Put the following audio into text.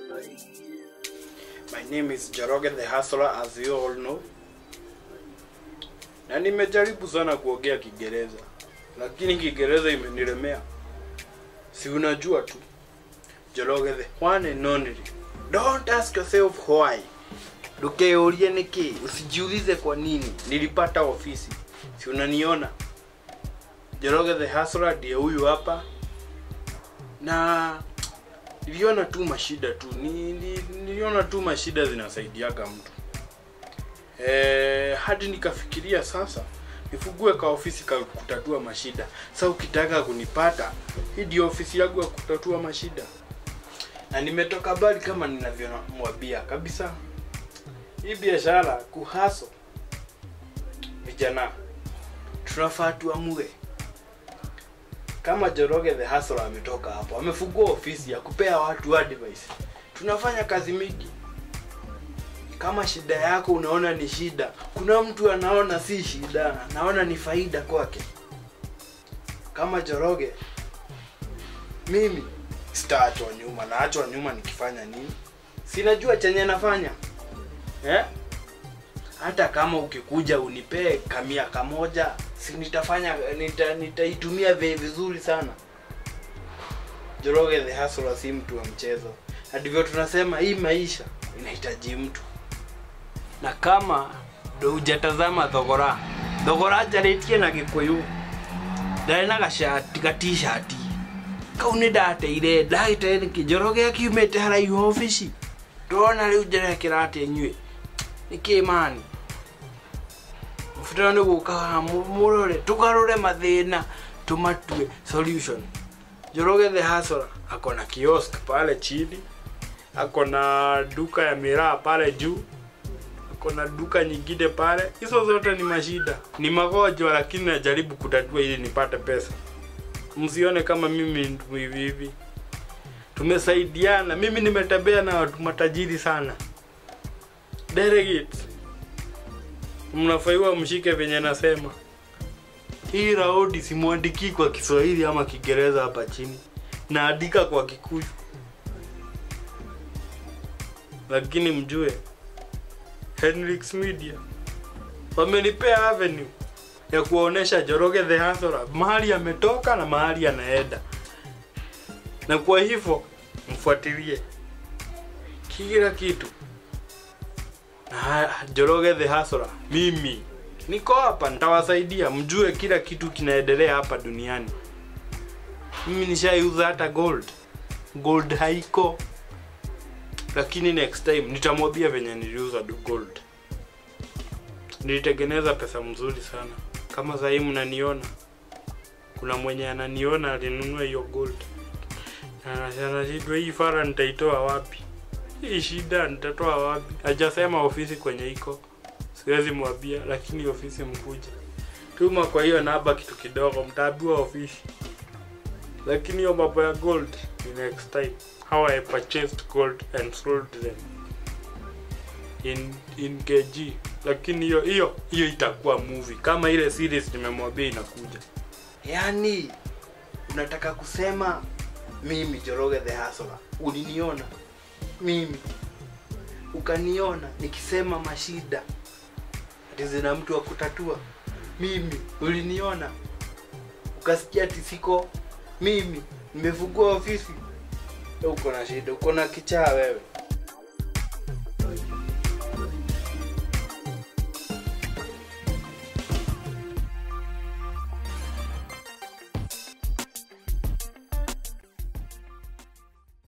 My name is Joroge the Hustler as you all know. Na nimejaribu sana kuongea Kiingereza, lakini Kiingereza imenilemea. Si unajua tu. Joroge the one and only. Don't ask yourself why. Dukeorie niki, usijiulize kwa nini. Nilipata ofisi. Si unaniona? Joroge the Hustler ndiye huyu hapa. Na niliona tu mashida tu ni, ni, niliona tu mashida zinasaidiaga mtu e, hadi nikafikiria sasa nifugue ka ofisi ka kutatua mashida sa ukitaka kunipata hii ndio ofisi yangu ya kutatua mashida na nimetoka bali kama ninavyomwambia kabisa hii biashara kuhaso vijana tunafaa tuamue kama Joroge the Hustler ametoka hapo, amefungua ofisi ya kupea watu advice. Tunafanya kazi mingi. Kama shida yako unaona ni shida, kuna mtu anaona si shida, naona ni faida kwake. Kama Joroge, mimi sitaachwa nyuma, naachwa nyuma nikifanya nini? Sinajua chenye nafanya eh? hata kama ukikuja unipee kamia kamoja si nitafanya nita, nitaitumia vi- vizuri sana Joroge the Hustler si mtu wa mchezo na ndivyo tunasema hii maisha inahitaji mtu na kama ndo hujatazama thogora thogora njarĩtie na gĩkũyũ ndarĩ na gacati gatishati kau nĩ ndateire ndagĩte nĩkĩ Njoroge akiumĩte haraihu obici ndona rĩu njerekera atĩ inyuĩ nĩkĩ mani mũbatara nĩ gũka haha mũ- mũrore tũgarũre mathĩna tũmatue solution Njoroge the Hustler ako na kiosk pale chini ako na duka ya miraa pale juu ako na duka nyingine pale hizo zote ni mashida ni magonjwa lakini najaribu kutatua ili nipate pesa msione kama mimi ndu hivi hivi tumesaidiana mimi nimetembea na watu matajiri sana delegates mnafaiwa mshike venye nasema hii raudi simwandiki kwa kiswahili ama kiingereza hapa chini naandika kwa kikuyu lakini mjue Henrix Media wamenipea avenue ya kuonesha Joroge the Hustler mahali ametoka na mahali anaenda, na kwa hivyo mfuatilie kila kitu na Joroge the Hustler. Mimi niko hapa, nitawasaidia mjue kila kitu kinaendelea hapa duniani. Mimi nishaiuza hata gold, gold haiko lakini next time nitamwambia venye niliuza du- gold nilitengeneza pesa mzuri sana kama sahii mnaniona kuna mwenye ananiona alinunua hiyo gold Na anashindwa hii fara nitaitoa wapi hii shida nitatoa wapi hajasema ofisi kwenye iko siwezi mwambia lakini ofisi mkuja tuma kwa hiyo namba kitu kidogo mtaambiwa ofisi lakini hiyo mambo ya gold ni next time how i purchased gold and sold them in in kg lakini hiyo hiyo hiyo itakuwa movie kama ile series nimemwambia inakuja yaani unataka kusema mimi Joroge the Hustler uliniona mimi ukaniona nikisema mashida ati zina mtu wa kutatua mimi uliniona ukasikia ati siko mimi nimefungua ofisi uko na shida uko na kichaa wewe